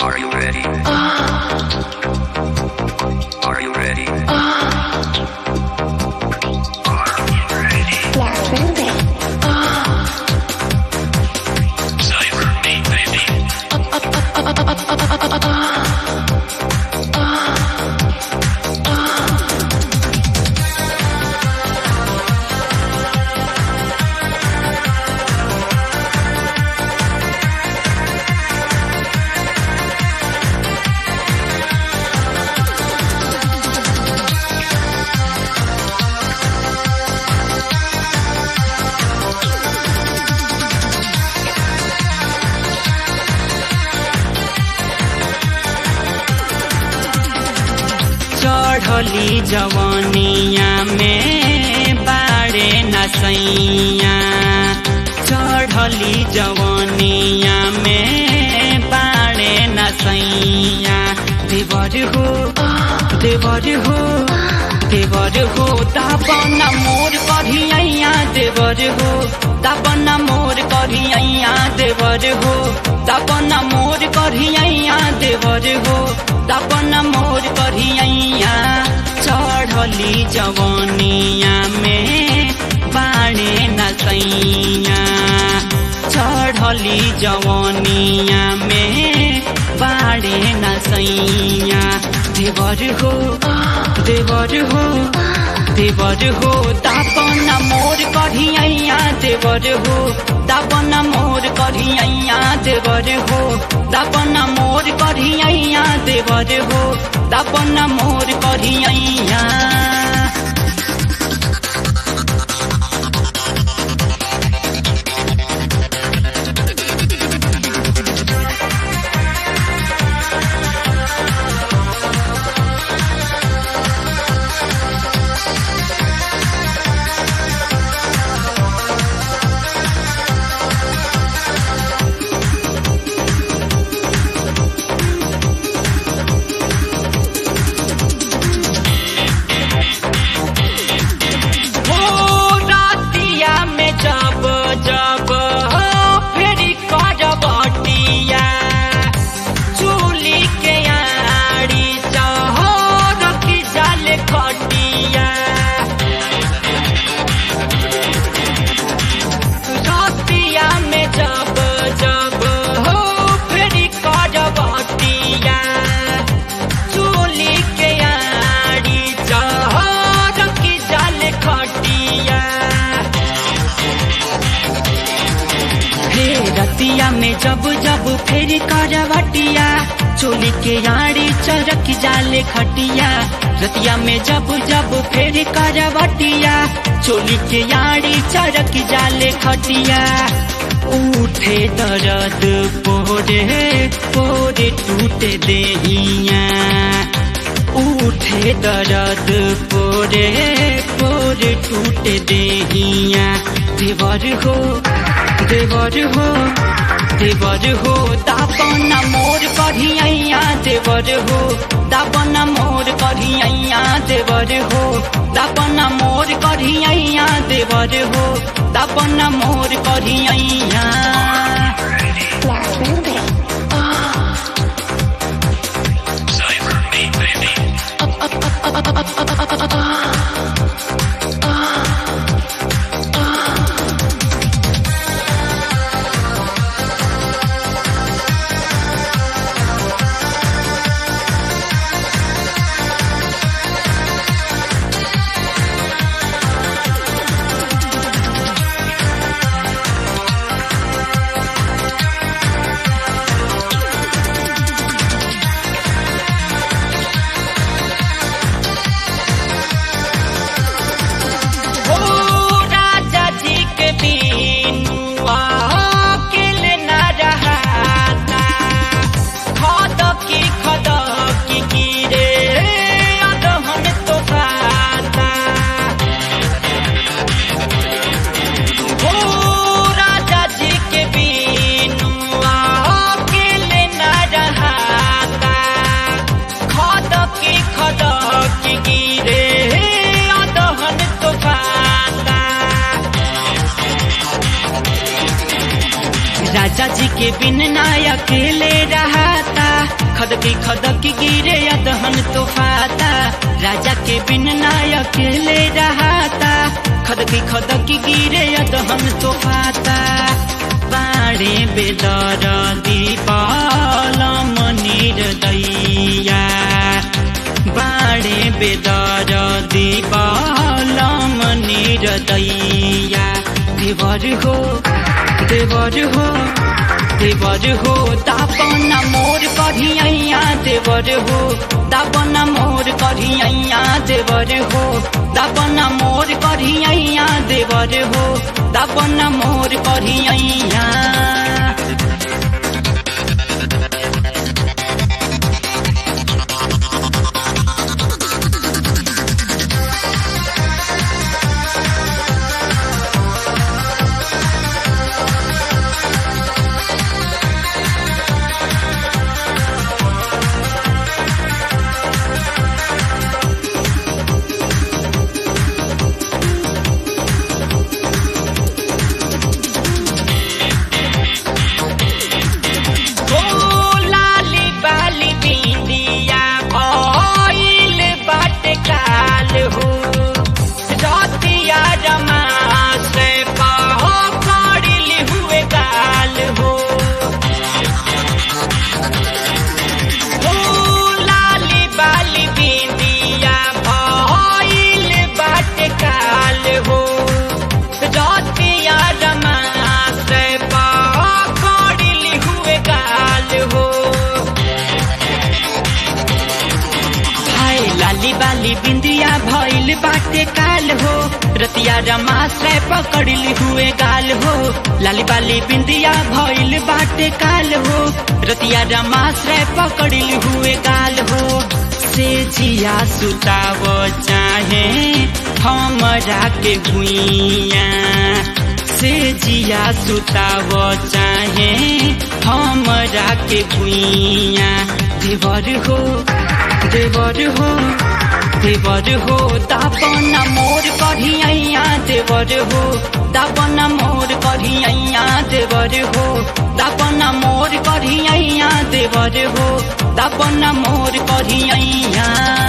Are you ready? Are you ready? Cyber me, baby. चढ़ली जवनिया में बाड़े नसैया चढ़ली जवनिया में बाड़े नसैया देवर हो देवर हो देवर हो दापन मोर करिया देवर हो दापन मोर करिया देवर हो दापन मोर करिया देवर हो दापन मोर करिया चढ़ली जवनिया में बाणे नसैया चढ़ली जवनिया में बाणे नसैया देवर हो देवर हो देवर हो दापन मोर करिया देवर हो दापन मोर करिया देवर हो दापन मोर करिया देवर हो दापन मोर करिया हो रातिया में जब जब हो फेरी करबटिया चूली के आड़ी चहो रखी जाल खटिया रातिया में जब जब हो फेरी करबटिया चूली के आड़ी चहर की जाल खटिया हे रतिया में जब जब फेर करवटिया चोली के आड़ी चरक जाले खटिया रतिया में जब जब फेर करवटिया चोली के आड़ी चरक जाले खटिया उठे दर्द पोरे पोरे टूटे देहिया उठे दर्द पोरे पोरे टूटे देहिया देवर हो देवर हो देवर हो दापन मोर करिया देवर हो दापन मोर करिया देवर हो दापन मोर करिया देवर हो दापन मोर करिया Cyber me, baby. हो राजा जी के बीनुआ अकेले न रहाता खद की खद की गिरे अदहन तो खाता हो राजा जी के बीनुआ अकेले न रहाता खद की खद की गिरे अदहन तो खाता राजा जी के बिन ना अकेले रहता खदकी खदकी गिरे अदहन तो फाता राजा के बिन नाय अकेले रहाता खदकी खदकी गिरे अदहन तो फाता बाड़े बेदर दीपाल मनिर दैया बाड़े बेदर दीपाल मनिर दैया देवर हो देवर हो देवर हो दापन मोर कढ़िया देवर हो दापन मोर कढ़िया देवर हो दापन मोर कढ़िया देवर हो दापन मोर कढ़िया ओ लाली बाली बिंदिया भइल बाटे काल हो रतिया रमा से पहकड़िल हुए गाल हो ओ लाली बाली बिंदिया भइल बाटे काल हो रतिया रमा से पकड़िल हुए गाल हो हाय लाली बाली बिंदिया भइल बाटे काल हो रतिया रमाश्रय पकड़िल हुए गाल हो लाली बाली बिंदिया भइल बाटे काल हो रतिया रमाश्रय पकड़िल हुए गाल हो से जिया सुताव चाहे हमरा के भुइया से जिया सुताव चाहे हमरा के भुइया देवर हो देवर हो देवर हो दापन मोर कढ़िया देवर हो दापन मोर कढ़िया देवर हो दापन मोर कढ़िया देवर हो दापन मोर कढ़िया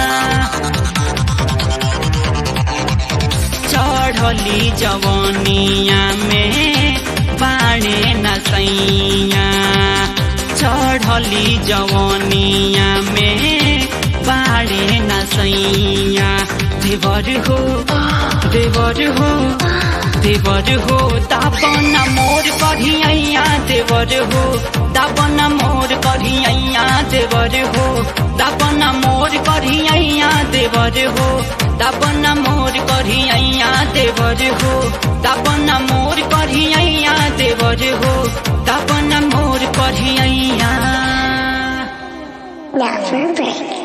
चढ़ली जवनिया में बाणे नसैया चढ़ली जवनिया में बाणे नसैया देवर हो देवर हो देवर हो दापन मोर कढ़िया देवर हो दापन मोर कढ़िया देवर हो दापन मोर कढ़िया देवर हो दापन मोर कढ़िया देवर हो दापन मोर कढ़िया देवर हो दापन मोर कढ़िया Now for a break.